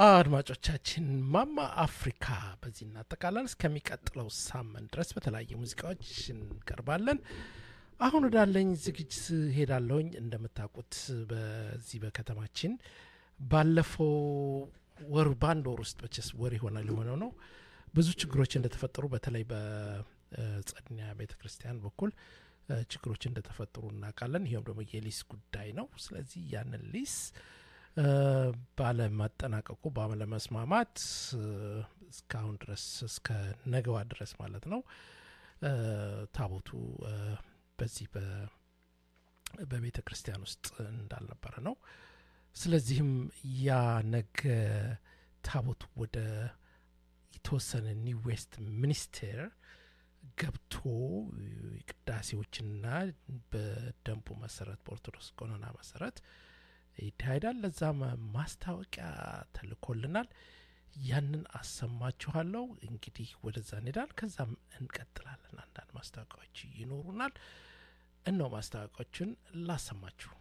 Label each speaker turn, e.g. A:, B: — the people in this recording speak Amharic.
A: አድማጮቻችን ማማ አፍሪካ በዚህ እናጠቃላል። እስከሚቀጥለው ሳምንት ድረስ በተለያየ ሙዚቃዎች እንቀርባለን። አሁን ወዳለኝ ዝግጅት ሄዳለሁኝ። እንደምታውቁት በዚህ በከተማችን ባለፈው ወር በአንድ ወር ውስጥ መቼስ ወር ይሆናል የሆነው ነው ብዙ ችግሮች እንደተፈጠሩ በተለይ በጸድኒያ ቤተ ክርስቲያን በኩል ችግሮች እንደተፈጠሩ እናውቃለን። ይኸውም ደግሞ የሊስ ጉዳይ ነው። ስለዚህ ያንን ሊስ ባለማጠናቀቁ ባለመስማማት እስካሁን ድረስ እስከ ነገዋ ድረስ ማለት ነው ታቦቱ በዚህ በቤተ ክርስቲያን ውስጥ እንዳልነበረ ነው። ስለዚህም ያ ነገ ታቦቱ ወደ የተወሰነ ኒው ዌስት ሚኒስቴር ገብቶ ቅዳሴዎችና በደንቡ መሰረት በኦርቶዶክስ ቀኖና መሰረት ይካሄዳል። ለዛም ማስታወቂያ ተልኮልናል። ያንን አሰማችኋለሁ። እንግዲህ ወደዛ እንሄዳል። ከዛም እንቀጥላለን። አንዳንድ ማስታወቂያዎች ይኖሩናል። እነው ማስታወቂያዎችን ላሰማችሁ።